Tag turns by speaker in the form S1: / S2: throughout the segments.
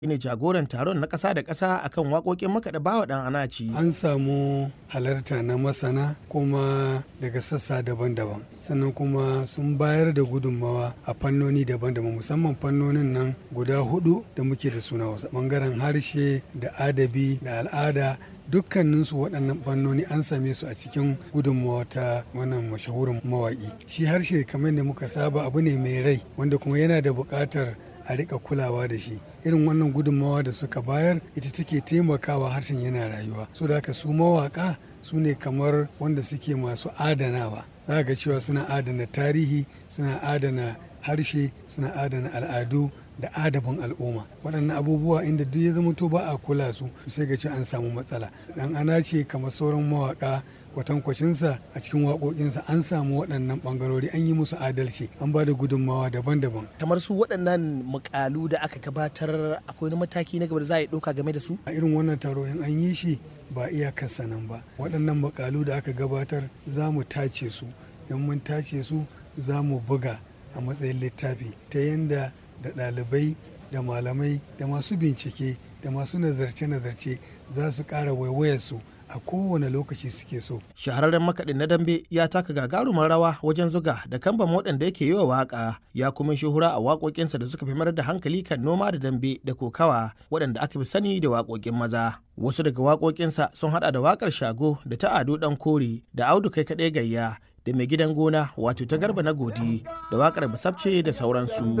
S1: ne jagoran taron na ƙasa da ƙasa akan waƙoƙin makaɗa bawa ɗan anaci.
S2: An samu halarta na masana kuma daga sassa daban-daban sannan kuma sun bayar da gudunmawa a fannoni daban-daban musamman fannonin nan guda hudu da muke da suna wasu bangaren harshe da adabi da al'ada dukkaninsu waɗannan fannoni an same su a cikin gudunmawa ta wannan mashahurin mawaƙi shi harshe kamar da muka saba abu ne mai rai wanda kuma yana da buƙatar a rika kulawa da shi irin wannan gudunmawa da suka bayar ita take taimakawa harshen yana rayuwa so da haka su mawaka su ne kamar wanda suke masu adanawa za ga cewa suna adana tarihi suna adana harshe suna adana al'adu da adabin al'umma waɗannan abubuwa inda duk ya zama to ba a kula su sai ga ce an samu matsala dan ana ce kamar sauran mawaka kwatankwacinsa a cikin waƙoƙinsa an samu waɗannan ɓangarori an yi musu adalci an ba da gudunmawa daban-daban
S1: kamar su waɗannan mukalu da aka gabatar akwai wani mataki na gaba da za a yi ɗauka game da su
S2: a irin wannan taro in an yi shi ba iyakarsa nan ba waɗannan mukalu da aka gabatar za mu tace su in mun tace su za mu buga a matsayin littafi ta yadda da ɗalibai da malamai da masu bincike da masu nazarce-nazarce za su ƙara waiwayarsu a kowane lokaci suke so.
S1: Shahararren makaɗin na dambe ya taka gagarumar rawa wajen zuga da kamban waɗanda yake yi wa waƙa ya kuma shuhura a waƙoƙinsa da suka fi mayar da hankali kan noma da dambe da kokawa waɗanda aka fi sani da waƙoƙin maza. Wasu daga waƙoƙinsa sun haɗa da waƙar shago da ta ado ɗan kore da audu kai kaɗai gayya da mai gidan gona wato ta garba na godi da wakar basabce da sauransu.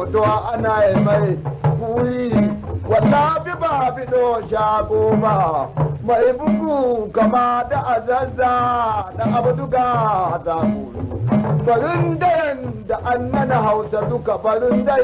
S3: mai bugu kama da azazza da abduga da barin da annana hausa duka barin